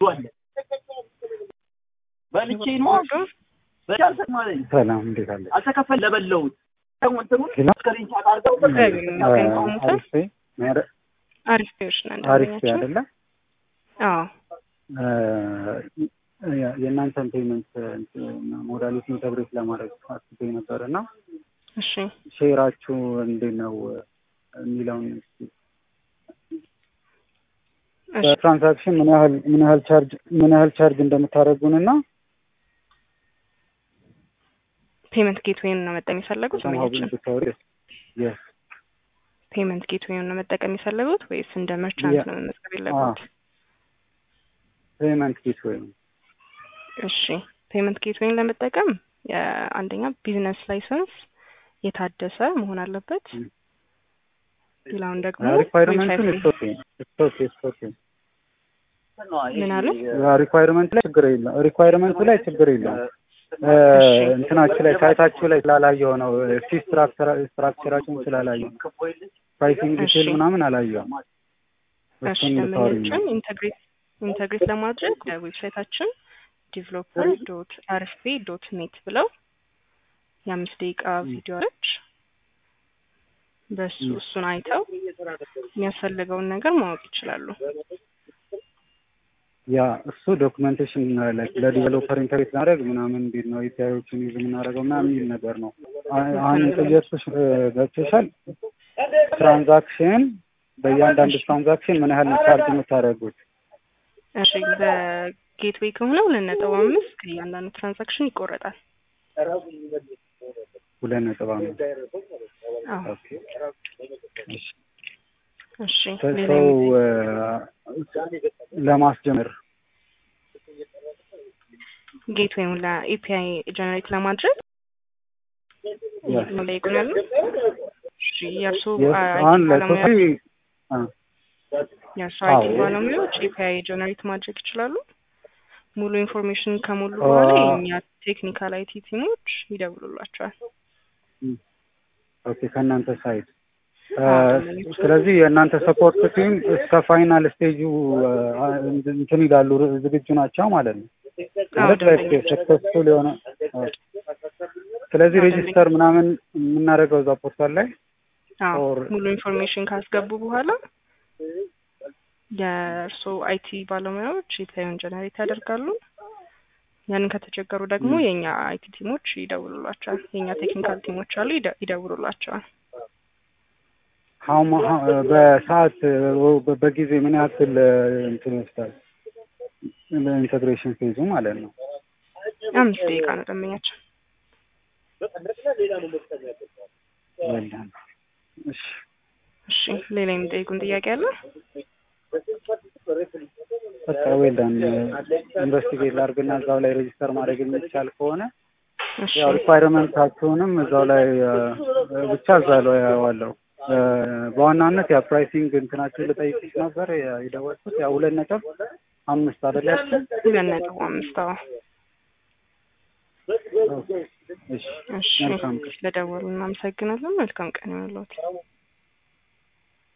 በልቼ ነው በልቼ አልሰማለኝ ሰላም እንዴት አለ? አልተከፈል ለበለውት እንትኑን ኪሎ? ስክሪንሻት አድርገው አሪፍ ሜረ- አሪፍ ፔዎች ነን አሪፍ ደንበኛችን። አይደለ? አዎ የ- የእናንተን ፔመንት ሞዳሊቲ ኢንተግሬት ለማድረግ አስቤ ነበር እና እሺ ሼራችሁ እንዴት ነው የሚለውን እስኪ እሺ በትራንዛክሽን ምን ያህል ምን ያህል ቻርጅ ምን ያህል ቻርጅ እንደምታደርጉን እና ፔመንት ጌትዌይን ነው መጠቀም የፈለጉት ሰምሀው ደንበኛችን? ብታወሪ የስ ፔመንት ጌትዌይን ነው መጠቀም የፈለጉት ወይስ እንደ መርቻንት ያ- ነው መመዝገብ የለጉት? ፔመንት ጌት ወይም እሺ ፔመንት ጌትዌይን ለመጠቀም የአንደኛ ቢዝነስ ላይሰንስ የታደሰ መሆን አለበት። ም። ሌላውን ደግሞ ሪኳይርመንቱን ዌብሳይት ስቶክ ስቶክ ስቶክ ምን አለ? ሪኳይርመንት ላይ ችግር የለም። ሪኳይርመንቱ ላይ ችግር የለም። እሺ። እንትናችሁ ላይ ሳይታችሁ ላይ ስላላየው ነው ፊ ስትራክቸራችሁን ስላላየው ነው። ፕራይሲንግ ዲቴል እሺ። ምናምን አላየውም። እሺ እሱን ልታወሪኝ ነው። ደንበኞችን ኢንተግሬት ኢንተግሬት ለማድረግ በዌብሳይታችን ዲቨሎፐር ዶት አርኤፍፒ ዶት ኔት ብለው የአምስት ደቂቃ ቪዲዮ አለች። በሱ ም። እሱን አይተው የሚያስፈልገውን ነገር ማወቅ ይችላሉ። ያ እሱ ዶክመንቴሽን ላይ ለዲቨሎፐር ኢንተግሬት ማድረግ ምናምን እንዴት ነው ኤፒአይዎችን ዩዝ የምናደርገው ምናምን የሚል ነገር ነው። አ- አሁን ኢንተጀርቶች ገብቶሻል። ትራንዛክሽን በእያንዳንዱ ትራንዛክሽን ምን ያህል ነው ቻርጅ የምታደርጉት? እሺ በጌትዌይ ከሆነ ሁለት ነጥብ አምስት ከእያንዳንዱ ትራንዛክሽን ይቆረጣል። ሁለት ነጥብ አምስት አዎ ኦኬ። እሺ። እሺ ሰው ሌላ ለማስጀመር ጌትዌይን ለኤፒአይ ጀነሬት ለማድረግ Yes. ጠይቁን ያሉ እሺ የእርሱ Yes, አይቲ አሁን ባለሙያ ለሶፊ አ፣ የእርሱ አይቲ አዎ። ባለሙያዎች ኤፒአይ ጀነሬት ማድረግ ይችላሉ። ሙሉ ኢንፎርሜሽን ከሞሉ አ- በኋላ የእኛ ቴክኒካል አይቲ ቲሞች ይደውሉላቸዋል። ኦኬ ከእናንተ ሳይድ አዎ፣ ስለዚህ የእናንተ ሰፖርት ቲም እስከ ፋይናል ስቴጁ አ፣ እንትን ይላሉ ዝግጁ ናቸው ማለት ነው። ማለት ላይ ሰክሰስፉል የሆነ አ፣ ስለዚህ አዎ፣ ሬጂስተር ምናምን የምናደርገው እዛ ፖርታል ላይ አዎ or- ሙሉ ኢንፎርሜሽን ካስገቡ በኋላ የእርሶ አይቲ ባለሙያዎች ኤፒአይን ጀነሬት ያደርጋሉ። ያንን ከተቸገሩ ደግሞ ም። የእኛ አይቲ ቲሞች ይደውሉላቸዋል። የእኛ ቴክኒካል ቲሞች አሉ ይደ- ይደውሉላቸዋል። ሀው ማ- ሀ- በሰዓት በ- በጊዜ ምን ያክል እንትን ይወስዳል ኢንቴግሬሽን ፌዙ ማለት ነው? አምስት ደቂቃ ነው ደንበኛችን። ወልዳን እሺ እሺ ሌላ የሚጠይቁን ጥያቄ አለ? በቃ ዌልዳን ኢንቨስቲጌት ላድርግና እዛው ላይ ሬጂስተር ማድረግ የሚቻል ከሆነ እሺ ያው ሪኳይርመንታችሁንም እዛው ላይ አ፣ ብቻ እዛ ላይ ያዋለው በዋናነት ያ ፕራይሲንግ እንትናችሁ ልጠይቅሽ ነበር ያ የደወልኩት ያው ሁለት ነጥብ አምስት አይደላችሁ? ሁለት ነጥብ አምስት አዎ። እሺ እሺ መልካም ቀን። ለደወሉ እናመሰግናለን። መልካም ቀን ይሁንልዎት።